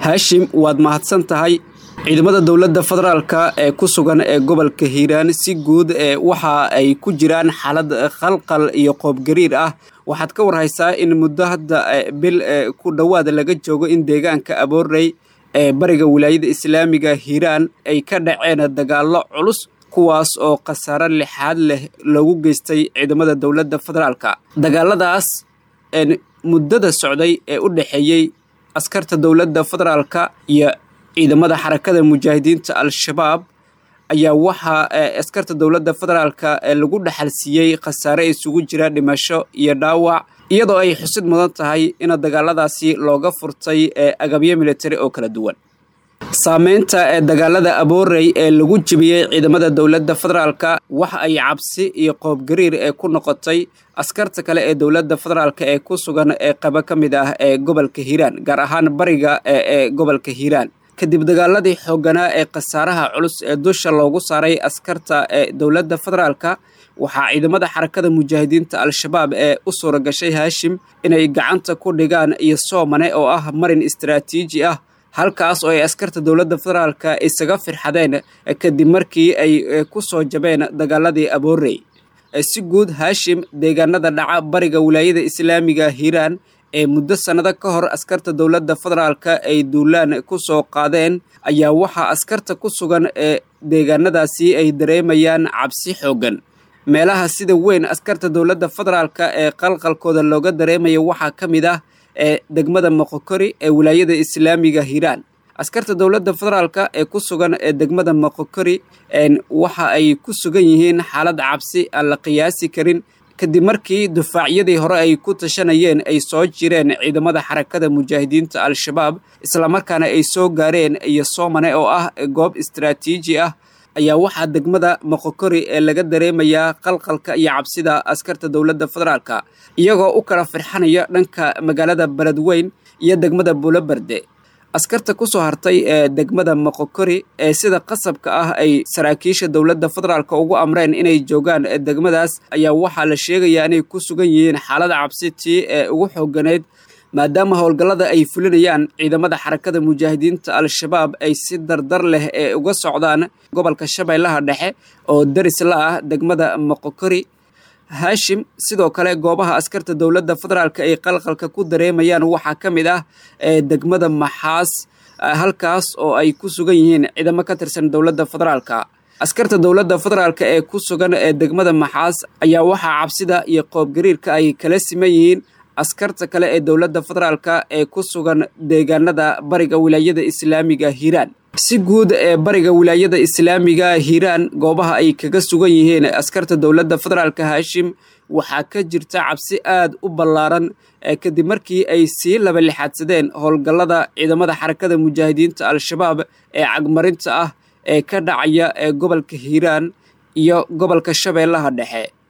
haashim waad mahadsan tahay ciidamada dowladda federaalka ee ku sugan ee gobolka hiiraan si guud ee waxa ay ku jiraan xaalad khalqal iyo qoobgariir ah waxaad ka warhaysaa in muddo hadda bil ku dhowaad laga joogo in deegaanka aboorey ee bariga wilaayada islaamiga hiiraan ay ka dhaceen dagaallo culus kuwaas oo khasaaro lixaad leh lagu geystay ciidamada dowladda federaalka dagaaladaas muddada socday ee u dhexeeyey askarta dowladda federaalka iyo ciidamada xarakada mujaahidiinta al-shabaab ayaa waxaa askarta dowladda federaalka lagu dhexalsiiyey khasaare isugu jira dhimasho iyo dhaawac iyadoo ay xusid mudan tahay in dagaaladaasi looga furtay agabyo militari oo kala duwan saameynta ee dagaalada aboorey ee lagu jebiyey ciidamada dowladda federaalka waxa ay cabsi iyo qoobgariir ee ku noqotay askarta kale ee dowladda federaalka ee ku sugan ee qaba ka mid ah ee gobolka hiiraan gaar ahaan bariga ee gobolka hiiraan kadib dagaaladii xoogganaa ee khasaaraha culus ee dusha loogu saaray askarta ee dowladda federaalka waxaa ciidamada xarakada mujaahidiinta al-shabaab ee u suura gashay haashim inay gacanta ku dhigaan iyo soomane oo ah marin istaraatiiji ah halkaas oo ay askarta dowladda federaalka isaga firxadeen kadib markii ay ku soo jabeen dagaaladii aboorey si guud haashim deegaanada dhaca bariga wilaayada islaamiga hiiraan ee muddo sannado ka hor askarta dowladda federaalka ay duulaan ku soo qaadeen ayaa waxaa askarta ku sugan ee deegaanadaasi ay dareemayaan cabsi xooggan meelaha sida weyn askarta dowladda federaalka ee qalqalkooda looga dareemaya waxaa ka mid ah ee degmada moqokori ee wilaayada islaamiga hiiraan askarta dowladda federaalka ee ku sugan ee degmada moqokori waxa ay ku sugan yihiin xaalad cabsi aan la qiyaasi karin kadib markii dufaacyadii hore ay ku tashanayeen ay soo jireen ciidamada xarakada mujaahidiinta al-shabaab islamarkaana ay soo gaareen iyo soomane oo ah goob istaraatiiji ah ayaa waxaa degmada moqokori ee laga dareemayaa qalqalka iyo cabsida askarta dowladda federaalka iyagoo u kala firxanaya dhanka magaalada beledweyn iyo degmada buuloberde askarta ku soo hartay ee degmada moqokori ee sida qasabka ah ay saraakiisha dowladda federaalka ugu amreen inay joogaan degmadaas ayaa waxaa la sheegayaa inay ku sugan yihiin xaalada cabsi tii ee ugu xooganeyd maadaama howlgallada ay fulinayaan ciidamada xarakada mujaahidiinta al-shabaab ay si dardar leh ee uga socdaan gobolka shabeellaha dhexe oo daris la ah degmada moqokori haashim sidoo kale goobaha askarta dowladda federaalka ay qalqalka ku dareemayaan waxaa ka mid ah ee degmada maxaas halkaas oo ay ku sugan yihiin ciidamo ka tirsan dowladda federaalka askarta dowladda federaalka ee ku sugan ee degmada maxaas ayaa waxaa cabsida iyo qoobgariirka ay kala siman yihiin askarta kale ee dowladda federaalka ee ku sugan deegaanada bariga wilaayada islaamiga hiiraan si guud ee bariga wilaayada islaamiga hiiraan goobaha ay kaga sugan yihiin askarta dowladda federaalka haashim waxaa ka jirta cabsi aad u ballaaran kadib markii ay sii laba lixaadsadeen howlgallada ciidamada xarakada mujaahidiinta al-shabaab ee cagmarinta ah ee ka dhacaya ee gobolka hiiraan iyo gobolka shabeellaha dhexe